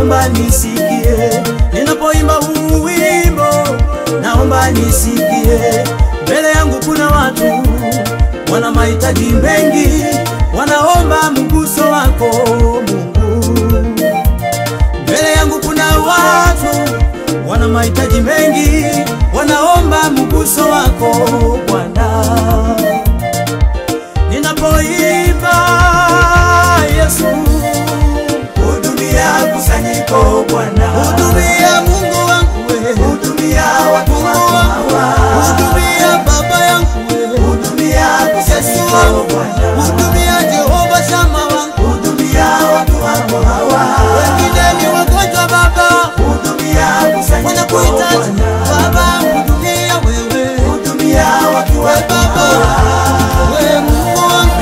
naomba nisikie ninapoimba huu wimbo, naomba nisikie. Mbele yangu kuna watu wana mahitaji mengi, wanaomba mguso wako Mungu. Mbele yangu kuna watu wana mahitaji mengi, wanaomba mguso wako Bwana. Ninapoimba Yesu, hudumia kusanyiko Bwana, hudumia Mungu wangu we, hudumia watu wako hawa, hudumia baba yangu we, hudumia kusanyiko Bwana, hudumia Jehova Shama wangu, hudumia watu wako hawa, wengine ni wagonjwa Baba, hudumia kusanyiko wanakuhitaji Baba, hudumia wewe, hudumia watu wako hawa, we Mungu wangu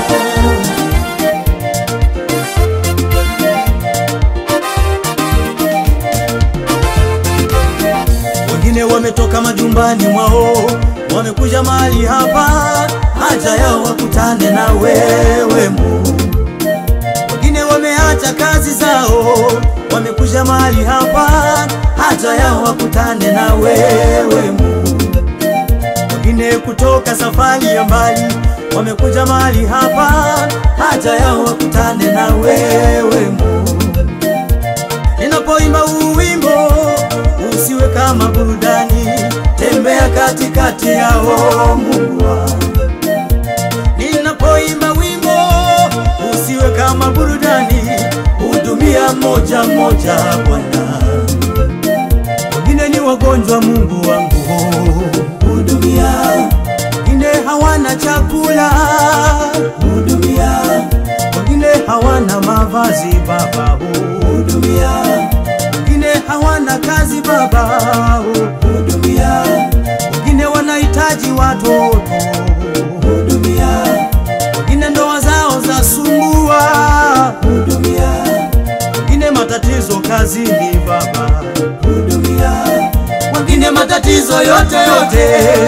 wengine wametoka majumbani mwao, wamekuja mahali hapa, haja yao wakutane na wewe Mungu. Wengine wameacha kazi zao, wamekuja mahali hapa, haja yao wakutane na wewe Mungu. Wengine kutoka safari ya mbali, wamekuja mahali hapa, haja yao wakutane na wewe Mungu. Ninapoimba huu wimbo usiwe kama burudani, tembea katikati yao Mungu wangu. Ninapoimba wimbo usiwe kama burudani, hudumia moja moja Bwana. Wengine ni wagonjwa Mungu wangu, hudumia. Wengine hawana chakula, hudumia. Wengine hawana mavazi Baba, hudumia. Wengine hawana kazi Baba, hudumia. Wengine wanahitaji watoto, hudumia. Wengine ndoa zao za sumbua, hudumia. Wengine matatizo kazini Baba, hudumia. Wengine matatizo yote yote,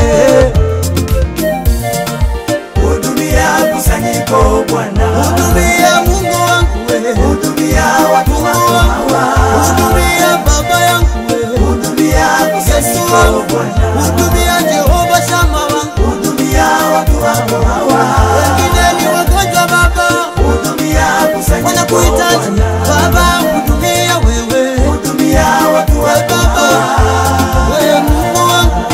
hudumia kusanyiko Bwana, hudumia Mungu wangu we, hudumia watu wako hawa, hudumia baba yangu we, hudumia kusanyiko Bwana, hudumia Jehova Shama wangu, hudumia watu wako hawa, wengine ni wagonjwa Baba, hudumia kusanyiko wanakuhitaji Baba, hudumia wewe, hudumia watu wako hawa, wewe Mungu wangu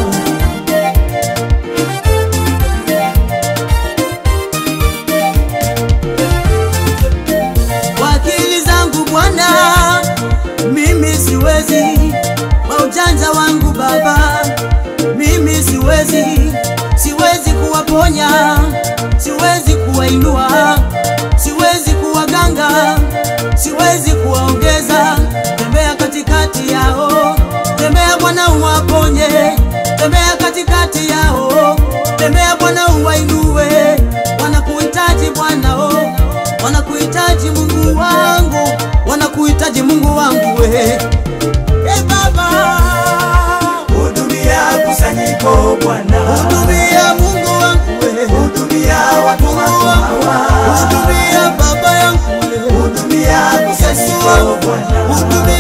kwa akili zangu Bwana, mimi siwezi, kwa ujanja wangu Baba, mimi siwezi, siwezi kuwaponya, siwezi kuwainua, siwezi kuwaganga, siwezi kuwaongeza. Tembea katikati yao, tembea Bwana uwaponye, tembea katikati yao, tembea Bwana uwainue, wanakuhitaji Bwana oh wanakuhitaji Mungu wangu, wanakuhitaji Mungu wangu we. Hey Baba, hudumia kusanyiko Bwana, hudumia Mungu wangu we, hudumia watu wako hawa, hudumia baba yangu we, hudumia kusanyiko Bwana, hudumia